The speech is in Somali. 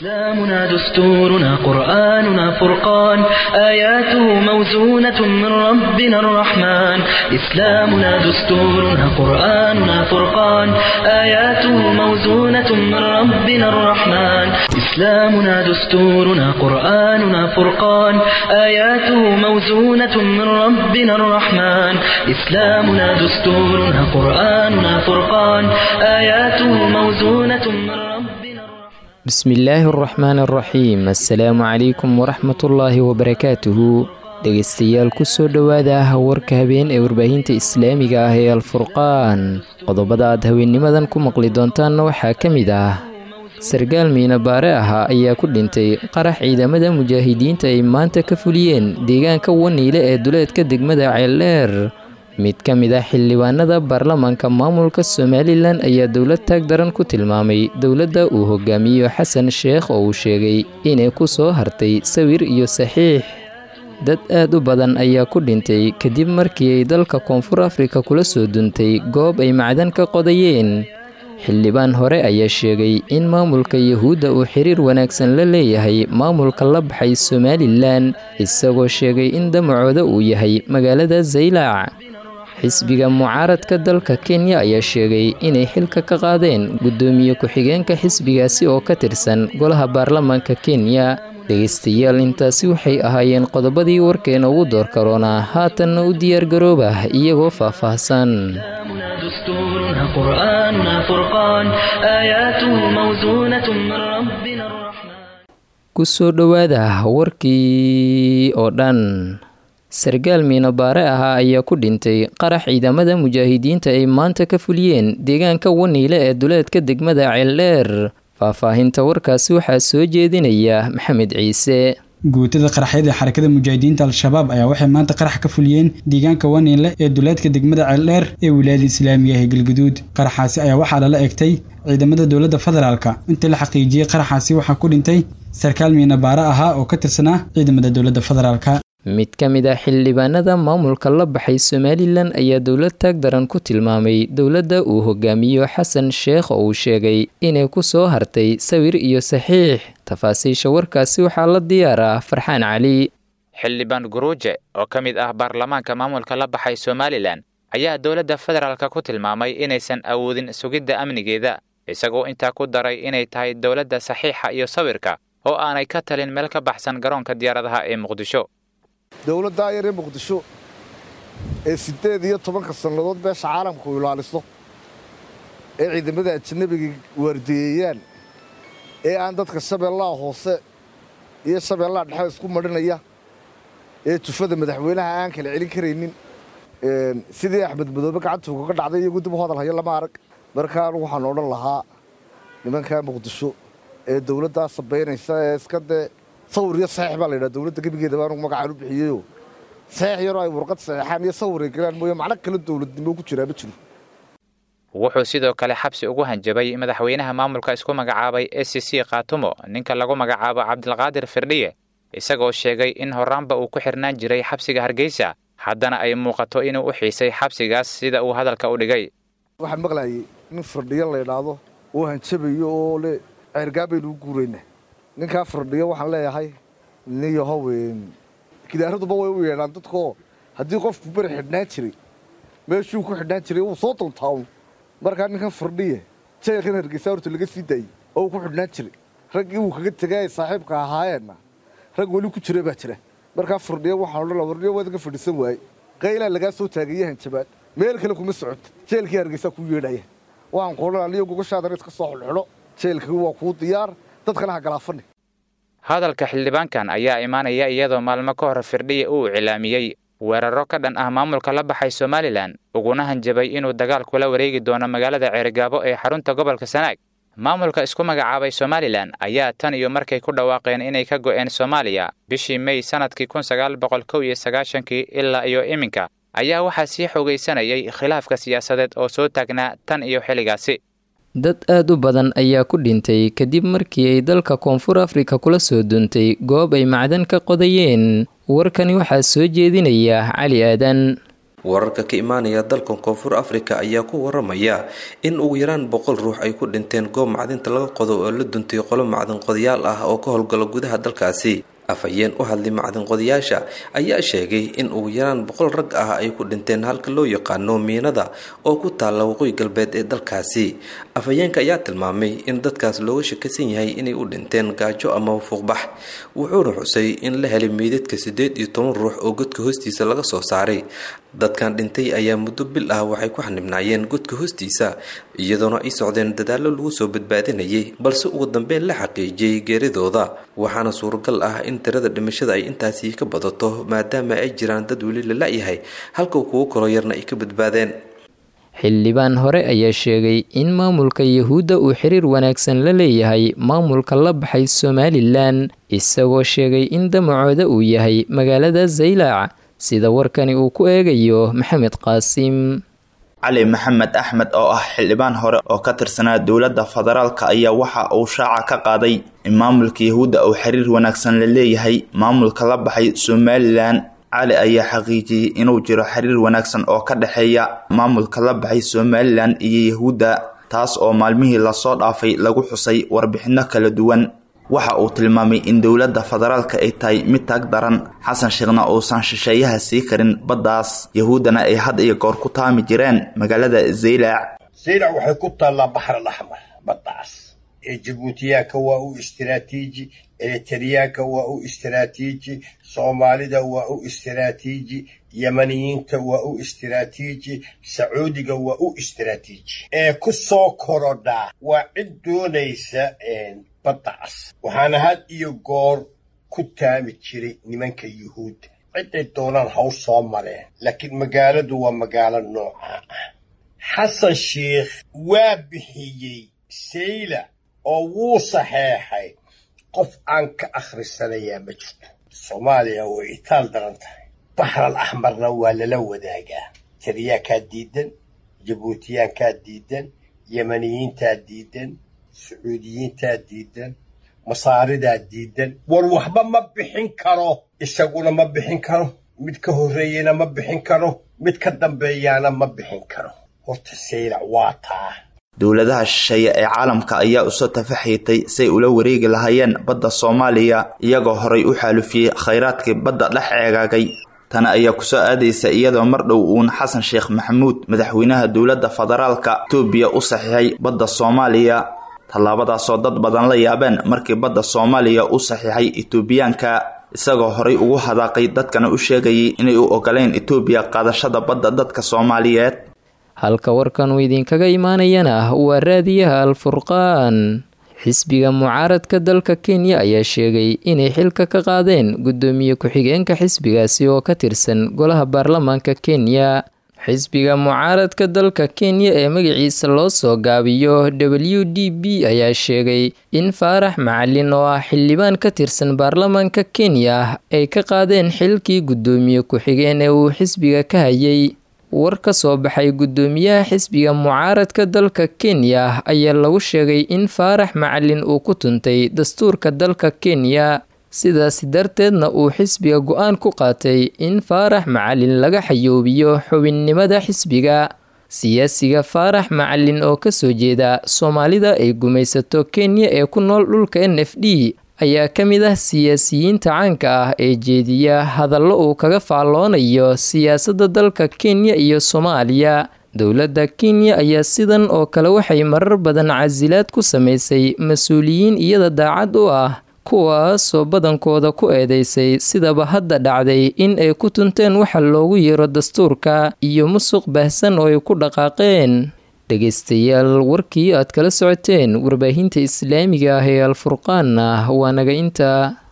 إسلامنا دستورنا قرآننا فرقان آياته موزونة من ربنا الرحمن إسلامنا دستورنا قرآننا فرقان آياته موزونة من ربنا الرحمن إسلامنا دستورنا قرآننا فرقان آياته موزونة من ربنا الرحمن إسلامنا دستورنا قرآننا فرقان آياته موزونة من ربنا الرحمن bismillaahi araxmaan araxiim assalaamu calaykum waraxmatullaahi wabarakaatuhu dhegaystayaal kusoo dhowaada warka habeen ee warbaahinta islaamiga ah ee alfurqaan qodobada aad haweennimadan ku maqli doontaanna waxaa ka mid ah sargaal miinabaare ahaa ayaa ku dhintay qarax ciidamada mujaahidiinta ay maanta ka fuliyeen deegaanka waniile ee duleedka degmada ceeldheer mid ka mid ah xildhibaanada baarlamaanka maamulka somalilan ayaa dowlad taag daran ku tilmaamay dowladda uu hogaamiyo xasan sheekh oo uu sheegay inay ku soo hartay sawir iyo saxiix dad aad u badan ayaa ku dhintay kadib markii ay dalka koonfur afrika kula soo duntay goob ay macdan ka qodayeen xildhibaan hore ayaa sheegay in maamulka yuhuudda uu xiriir wanaagsan la leeyahay maamulka la baxay somalilan isagoo sheegay in damacooda uu yahay magaalada zaylac xisbiga mucaaradka dalka kenya ayaa sheegay inay xilka ka qaadeen guddoomiye ku-xigeenka xisbigaasi oo ka tirsan golaha baarlamaanka kenya dhegaystayaal intaasi waxay ahaayeen qodobadii warkeena ugu door karoonaa haatanna u diyaargarooba iyagoo faahfaahsan دستورنا قرآننا فرقان آياته موزونة من ربنا الرحمن kusoo dhowaada warkii oo dhan sargaal miinobaare ahaa ayaa ku dhintay qarax ciidamada mujaahidiinta ay maanta ka fuliyeen deegaanka waniile ee duleedka degmada ceeldheer faahfaahinta warkaasi waxaa soo jeedinaya maxamed ciise guutada qaraxyada ee xarakada mujaahidiinta al-shabaab ayaa waxay maanta qarax ka fuliyeen deegaanka waniinle ee duleedka degmada ceeldheer ee wilaayada islaamiga ee galguduud qaraxaasi ayaa waxaa lala egtay ciidamada dowladda federaalka intii la xaqiijiyey qaraxaasi waxaa ku dhintay sarkaal miinabaare ahaa oo ka tirsanaa ciidamada dowladda federaalka mid ka mid ah xildhibaanada maamulka la baxay somalilan ayaa dowlad taag daran ku tilmaamay dowladda uu hogaamiyo xasan sheekh oo uu sheegay inay ku soo hartay sawir iyo saxiix tafaasiisha warkaasi waxaa la diyaaraa farxaan cali xildhibaan guruuje oo ka mid ah baarlamaanka maamulka la baxay somalilan ayaa dowladda federaalka ku tilmaamay inaysan awoodin sugidda amnigeeda isagoo intaa ku daray inay tahay dowladda saxiixa iyo sawirka oo aanay ka talin meel ka baxsan garoonka diyaaradaha ee muqdisho dowladdaa yar ee muqdisho ee siddeed iyo tobanka sannadood beesha caalamku ilaaliso ee ciidamada ajanabiga waardiyeeyaan ee aan dadka shabeellaha hoose iyo shabeellaha dhexe isku madhinaya ee jufada madaxweynaha aan kala celin karaynin sidii axmed madoobe gacantuuga ka dhacday iyagu dib u hadal hayo lama arag markaa anugu waxaan odhan lahaa nimankaa muqdisho ee dowladdaa sabaynaysa ee iska dee sawir iyo saxiix baa la yidhaha dowladda gebigeedaba anugu magacaan u bixiyeyo saxiix yaroo ay warqad saxiixaan iyo sawir ay galaan mooye macno kale dowladnimo ku jiraa ma jiro wuxuu sidoo kale xabsi ugu hanjabay madaxweynaha maamulka isku magacaabay e c c khaatumo ninka lagu magacaabo cabdilqaadir firdhiye isagoo sheegay in horaanba uu ku xirnaan jiray xabsiga hargeysa haddana ay muuqato inuu u xiisay xabsigaas sida uu hadalka u dhigay waxaan maqlayay nin firdhiyo la ydhaahdo oo hanjabayo oo le ceergaan baynu u guuraynaa ninkaa firdhiyo waxaan leeyahay nin yahow gidaaraduba way u yeedhaan dadkaoo haddii qofku beri xidhnaan jiray meeshuu ku xidhnaan jiray wuu soo duntaawn markaa ninkan firdhiye jeelkan hargeysa horta laga sii daayey oo uu ku xidhnaan jiray raggii uu kaga tegay ay saaxiibka ahaayeenna rag weli ku jira baa jira markaa firdhiyo waxaan odhan firdhiyo waad ka fadhiisan waaye qaylaa lagaa soo taagaya hanjabaad meel kale kuma socota jeelkii hargeysaa kuu yeedhaya waxaan ku odhan aniyo gogoshaadana iska soo xidhxidho jeelkii waa kuu diyaar dadkana ha galaafani hadalka xildhibaankan ayaa imaanaya iyadoo maalmo ka hor firdhiye uu iclaamiyey weeraro ka dhan ah maamulka la baxay somalilan uguna hanjabay inuu dagaal kula wareegi doono magaalada ceerigaabo ee xarunta gobolka sanaag maamulka isku magacaabay somalilan ayaa tan iyo markay ku dhawaaqeen inay ka go'een soomaaliya bishii mey sannadkii kun sagaal boqol kow iyo sagaashankii ilaa iyo iminka ayaa waxaa sii xoogaysanayay khilaafka siyaasadeed oo soo taagnaa tan iyo xilligaasi dad aad u badan ayaa ku dhintay kadib markii ay dalka koonfur afrika kula soo duuntay goob ay macdan ka qodayeen warkani waxaa soo jeedinaya cali aadan wararka ka imaanaya dalkan koonfur afrika ayaa ku waramaya in ugu yaraan boqol ruux ay ku dhinteen goob macdinta laga qodo oo la duntay qolo macdin qodayaal ah oo ka howlgala gudaha dalkaasi afhayeen u hadlay macdinqodayaasha ayaa sheegay in ugu yaraan boqol rag ah ay ku dhinteen halka loo yaqaano miinada oo ku taalla waqooyi galbeed ee dalkaasi afhayeenka ayaa tilmaamay in dadkaas looga shakisan yahay inay u dhinteen gaajo ama fuuqbax wuxuuna xusay in la helay meydadka siddeed iyo toban ruux oo godka hoostiisa laga soo saaray dadkan dhintay ayaa muddo bil ah waxay ku xanibnaayeen godka hoostiisa iyadoona ay socdeen dadaallo lagu soo badbaadinayay balse ugu dambeyn la xaqiijiyey geeridooda waxaana suuragal ah in tirada dhimashada ay intaasi ka badato maadaama ay jiraan dad weli la la-yahay halka kuwo kaloo yarna ay ka badbaadeen xildhibaan hore ayaa sheegay in maamulka yuhuudda uu xiriir wanaagsan la leeyahay maamulka la baxay somalilan isagoo sheegay in damacooda uu yahay magaalada zaylac sida warkani uu ku eegayo maxamed qaasim cali maxamed axmed oo ah xildhibaan hore oo ka tirsanaa dowladda federaalka ayaa waxa uu shaaca ka qaaday in maamulka yahuudda uu xiriir wanaagsan la leeyahay maamulka la baxay somalilan cali ayaa xaqiijiyey inuu jiro xiriir wanaagsan oo ka dhexeeya maamulka la baxay somalilan iyo yahuudda taas oo maalmihii lasoo dhaafay lagu xusay warbixinno kala duwan waxa uu tilmaamay in dowladda federaalka ay tahay mid taag daran xasan sheekhna uusan shisheeyaha sii karin baddaas yahuuddana ay had iyo goor ku taami jireen magaalada zaylac zaylac waxay ku taallaa baxr alaxmar baddaas ee jabuutiyaanka waa u istiraatiiji eritriyaanka waa u istiraatiiji soomaalida waa u istiraatiiji yemaniyiinta waa u istiraatiiji sacuudiga waa u istiraatiiji ee ku soo korodhaa waa cid doonaysa baddaas waxaana had iyo goor ku taami jiray nimanka yuhuudda ciday doonaan haw soo mareen laakiin magaaladu waa magaalo noocaa ah xasan sheikh waa bixiyey sayla oo wuu saxeexay qof aan ka akhrisanayaa ma jirto soomaaliya way itaal daran tahay baxral axmarna waa lala wadaagaa tariyaankaa diidan jabuutiyaankaa diidan yemaniyiintaa diidan sacuudiyiintaa diidan masaaridaa diidan war waxba ma bixin karo isaguna ma bixin karo mid ka horreeyena ma bixin karo mid ka dambeeyaana ma bixin karo horta saylac waa taa dowladaha shisheeye ee caalamka ayaa usoo tafaxiitay say ula wareegi lahaayeen badda soomaaliya iyagoo horay u xaalufiyey khayraadkii badda dhex eegaagay tani ayaa kusoo aadaysa iyadoo mar dhow uun xasan sheekh maxamuud madaxweynaha dowladda federaalka etoobiya u saxiixay badda soomaaliya tallaabadaasoo dad badan la yaabeen markii badda soomaaliya u saxiixay etoobiyaanka isagoo horay ugu hadaaqay dadkana u sheegayay inay u ogoleen etoobiya qaadashada badda dadka soomaaliyeed halka warkan uu idinkaga imaanayana waa raadiyaha al-furqaan xisbiga mucaaradka dalka kenya ayaa sheegay inay xilka ka qaadeen guddoomiye ku-xigeenka xisbigaasi oo ka tirsan golaha baarlamaanka kenya xisbiga mucaaradka dalka kenya ee magaciisa loo soo gaabiyo w d b ayaa sheegay in faarax macalin oo ah xildhibaan ka tirsan baarlamaanka kenya ay ka qaadeen xilkii guddoomiye ku-xigeen ee uu xisbiga ka hayay war ka soo baxay guddoomiyaha xisbiga mucaaradka dalka kenya ayaa lagu sheegay in faarax macalin uu ku tuntay dastuurka dalka kenya sidaasi darteedna uu xisbiga go-aan ku qaatay in faarax macalin laga xayoobiyo xubinnimada xisbiga siyaasiga faarax macalin oo kasoo jeeda soomaalida ay gumaysato kenya ee ku nool dhulka n f d ayaa ka mid ah siyaasiyiinta caanka ah ee jeediya hadallo uu kaga faalloonayo siyaasadda dalka kenya iyo soomaaliya dowladda kenya ayaa sidan oo kale waxay marar badan casilaad ku samaysay mas-uuliyiin iyada daacad u ah kuwaasoo badankooda ku eedeysay sidaba hadda dhacday in ay ku tunteen waxa loogu yeero dastuurka iyo musuq baahsan oo ay ku dhaqaaqeen dhegeystayaal warkii aad kala socoteen warbaahinta islaamiga ah ee alfurqaanna waa naga intaa